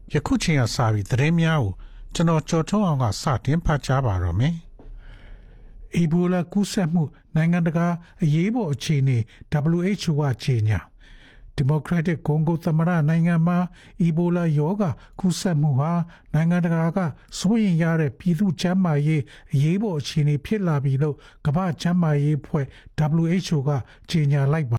ယခုချိန်ကစပြီးသတင်းများကိုကျွန်တော်ကြော်ထုတ်အောင်ကစတင်ဖတ်ကြားပါတော့မယ်။အီဘိုလာကူးစက်မှုနိုင်ငံတကာအရေးပေါ်အခြေအနေ WHO ကကြေညာဒီမိုကရက်တစ်ကွန်ဂိုသမ္မတနိုင်ငံမှာအီဘိုလာရောဂါကူးစက်မှုဟာနိုင်ငံတကာကစိုးရိမ်ရတဲ့ပြည်သူ့ကျန်းမာရေးအရေးပေါ်အခြေအနေဖြစ်လာပြီလို့ကမ္ဘာ့ကျန်းမာရေးအဖွဲ့ WHO ကကြေညာလိုက်ပါ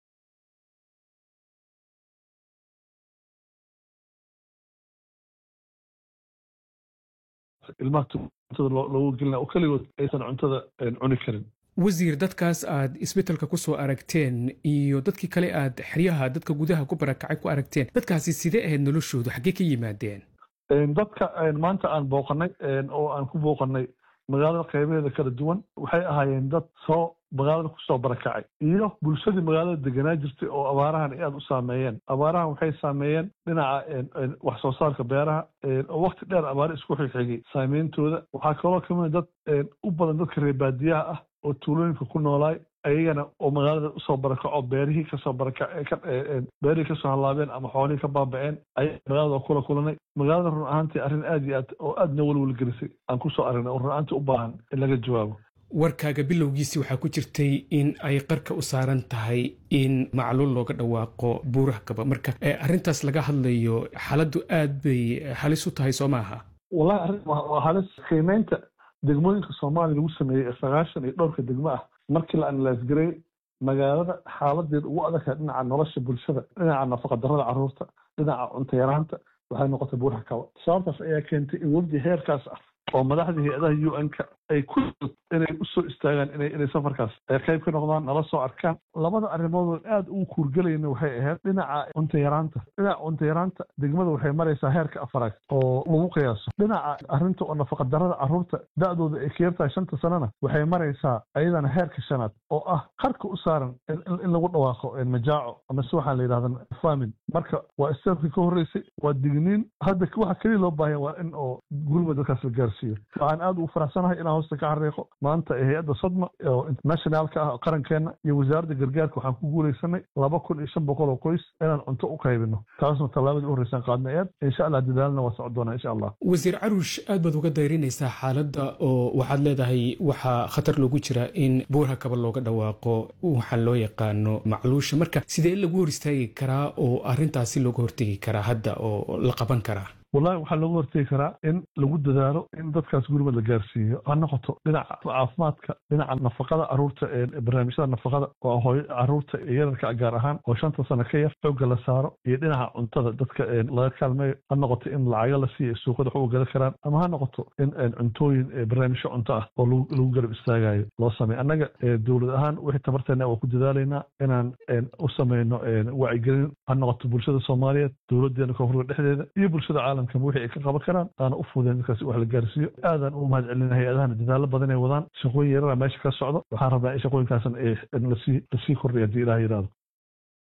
ilmaha cuntada loogu gelina oo keligood aysan cuntada cuni karin wasiir dadkaas aad isbetelka ku soo aragteen iyo dadkii kale aad xeryaha dadka gudaha ku barakacay ku aragteen dadkaasi sidee ahayd noloshoodu xaggee ka yimaadeen dadka maanta aan booqanay oo aan ku booqanay magaalada qaybaheeda kala duwan waxay ahaayeen dad soo magaalada kusoo barakacay iyo bulshadii magaalada deganaa jirtay oo abaarahan aad u saameeyeen abaarahan waxay saameeyeen dhinaca wax soo saarka beeraha oo wakti dheer abaare isku xigxigay saameyntooda waxaa kaloo kamid dad u badan dadka reer baadiyaha ah oo tuulooyinka ku noolaay ayagana oo magaalada usoo barakaco beerihii kasoo barakabeerihii kasoo hallaabeen ama xoolihii ka baaba'een ayaa magaalada oo kula kulanay magaalada run ahaantii arrin aad iyo aad oo aadna welwelgelisay aan kusoo aragnay oo run ahaantii u baahan in laga jawaabo warkaaga bilowgiisii waxaa ku jirtay in ay qarka u saaran tahay in macluul looga dhawaaqo buuraha kaba marka arrintaas laga hadlayo xaaladdu aad bay halis u tahay soo maaha wallahi arrin waa halis qiimeynta degmooyinka soomaaliya lagu sameeyey ee sagaashan iyo dhowrka degmo ah markii la analaasgaray magaalada xaaladeeda ugu adagtahay dhinaca nolosha bulshada dhinaca nafaqadarrada carruurta dhinaca cunto yaraanta waxay noqotay buuraha kaba sababtaas ayaa keentay in wafdi heerkaas ah oo madaxda hay-adaha u n-ka ay ku inay usoo istaagaan inay safarkaas ay qayb ka noqdaan nala soo arkaan labada arrimoodoo aad ugu kuurgelayna waxay ahayd dhinaca cunto yaraanta dhinaca cunto yaraanta degmada waxay maraysaa heerka afaraad oo lagu qiyaaso dhinaca arrinta oo nafaqadarrada carruurta da-dooda ay ka yartahay shanta sanana waxay maraysaa ayadana heerka shanaad oo ah qarka u saaran in lagu dhawaaqo majaaco ama si waxaa la yidhahda famin marka waa istaafkii ka horreysay waa digniin hadda waxa keliya loo baahanya waa in oo gurma dadkaas la gaarsiiyo waxaan aad ugu faraxsanahay inaan hoosta ka xariiqo maanta ee hay-adda sodma oo internationaalka ah qarankeena iyo wasaaradda gargaarka waxaan ku guulaysanay laba kun iyo shan boqol oo qoys inaan cunto u qaybino taasna tallaabadii u horreysaan qaadnay eed insha allah dadaalna waa socon doonaa insha allah wasiir caruush aad baad uga dayrinaysaa xaaladda oo waxaad leedahay waxaa khatar loogu jira in buurha kaba looga dhawaaqo waxaa loo yaqaano macluusha marka sidee lagu hor istaagi karaa oo arrintaasi looga hortegi karaa hadda oo la qaban karaa wallahi waxaa looga hortegi karaa in lagu dadaalo in dadkaas gurmad la gaarsiiyo ha noqoto dhinaca caafimaadka dhinaca nafaqada caruurta ee barnaamijyada nafaqada oo hooyo caruurta yararka gaar ahaan oo shanta sano ka yar xoogga la saaro iyo dhinaca cuntada dadka laga kaalmeeyo ha noqoto in lacaga la siiyo suuqada wax uga gada karaan ama ha noqoto in cuntooyin barnaamijyo cunto ah oo lagu garab istaagayo loo sameeyo annaga dowlad ahaan wixii tabarteena waa ku dadaalaynaa inaan u sameyno wacyigelin ha noqoto bulshada soomaaliyeed dowladeena koonfurka dhexdeeda iyo bulshada caalamka wixii ay ka qaban karaan aana u fudeen dadkaasi wax la gaarsiiyo aadaan ugu mahad celina hay-adahana dadaalo badan ay wadaan shaqooyin yarara meesha ka socdo waxaan rabnaa in shaqooyinkaasan lasii lasii kordhiya haddii ilaah yidhahdo